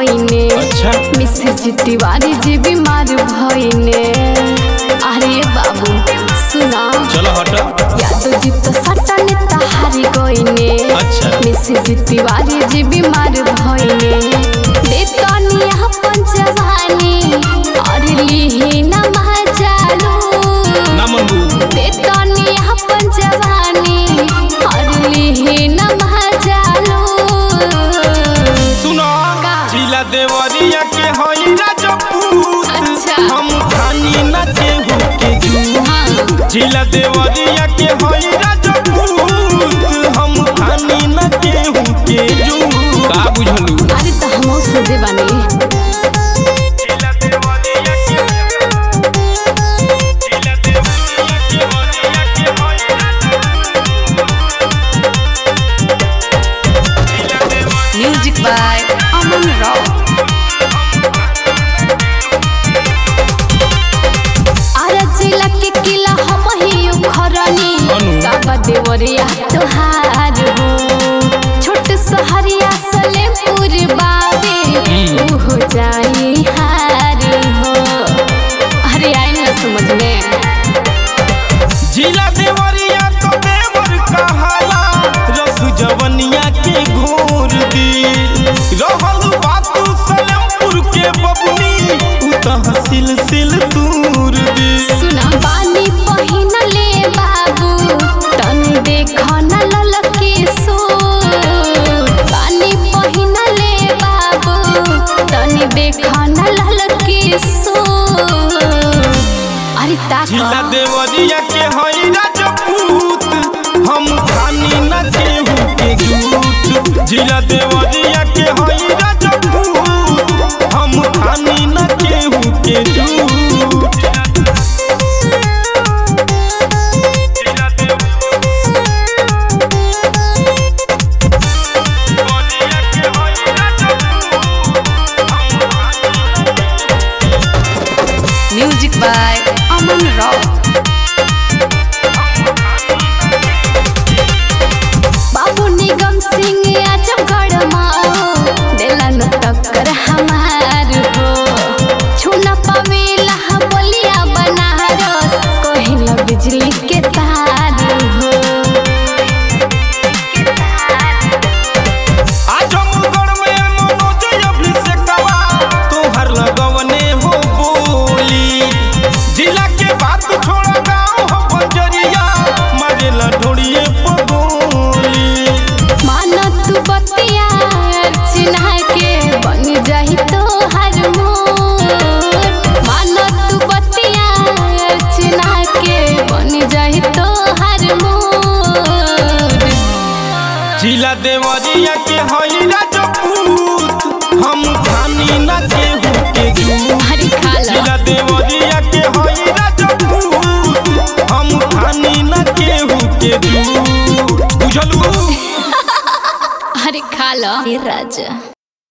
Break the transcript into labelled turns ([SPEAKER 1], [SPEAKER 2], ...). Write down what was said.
[SPEAKER 1] गईने
[SPEAKER 2] अच्छा
[SPEAKER 1] मिसिर तिवारी जी बीमार भईने अरे बाबू सुना
[SPEAKER 2] चलो हट
[SPEAKER 1] यादव जी तो सट्टा नेता हारी गईने
[SPEAKER 2] अच्छा
[SPEAKER 1] मिसिर तिवारी जी बीमार भईने देतनी अपन जवानी और लिही न महाजालू
[SPEAKER 2] ना मनबू
[SPEAKER 1] देतनी अपन जवानी और लिही न महाजालू
[SPEAKER 2] सुनो
[SPEAKER 1] का?
[SPEAKER 2] जिला देवरिया के हई राजपूत
[SPEAKER 1] अच्छा।
[SPEAKER 2] हम खानी न केहू के जू
[SPEAKER 1] हाँ
[SPEAKER 2] जिला देवरिया के हई राजपूत हम खानी न केहू के जू का बुझलू
[SPEAKER 1] अरे तो हम सोचे बानी
[SPEAKER 2] जिला देवरिया के जिला देवरिया के हई
[SPEAKER 1] म्यूजिक बाय अमन राव आरा जिला के किला हम ही उखरनी
[SPEAKER 2] अनु।
[SPEAKER 1] काबा देवरिया तोहार हो छोट सहरिया सलेमपुर बाबे
[SPEAKER 2] हम्म।
[SPEAKER 1] ऊ हो जाई हार हो अरे आए ना समझ में
[SPEAKER 2] जिला देवरिया तो देवर कहाला रस जवनिया के घोर दी रहल बात सलेमपुर के बबुनी उ तहसील सिल दूर दी
[SPEAKER 1] सुना बानी पहिन ले बाबू तनी देख न ललके सूट बानी पहिन ले बाबू तनी देख न ललके सूट अरे
[SPEAKER 2] जिला
[SPEAKER 1] ताका
[SPEAKER 2] देवरिया के हई राजपूत हम खानी न केहू के झूठ जिला देवरिया के हई राजपूत हम खानी न केहू के झूठ जिला देवरिया के हई
[SPEAKER 1] म्यूजिक बाय अमन राव बाबू निगम सिंह आजमगढ़ माओ दिला न टक्कर हमार हो छूना पावेला बोलिया बनारस कहिला बिजली के तार हो
[SPEAKER 2] आजमगढ़ में मनोज अभिषेकवा तोहर लगवने हो बोली जिला के बात छोड़ गाँव हो बंजरिया मरेला ढोड़िए पगोली
[SPEAKER 1] माना तू बतिया अर्चना के बन जाही तो हर मोर माना तू बतिया अर्चना के बन जाही तो हर मोर
[SPEAKER 2] जिला देवरिया के हई राजपूत हम खानी न केहू के जू
[SPEAKER 1] हरी खाला
[SPEAKER 2] जिला देवरिया के हई राजपूत हम खानी न केहू के जू बुझलू
[SPEAKER 1] हरी खाला हे राजा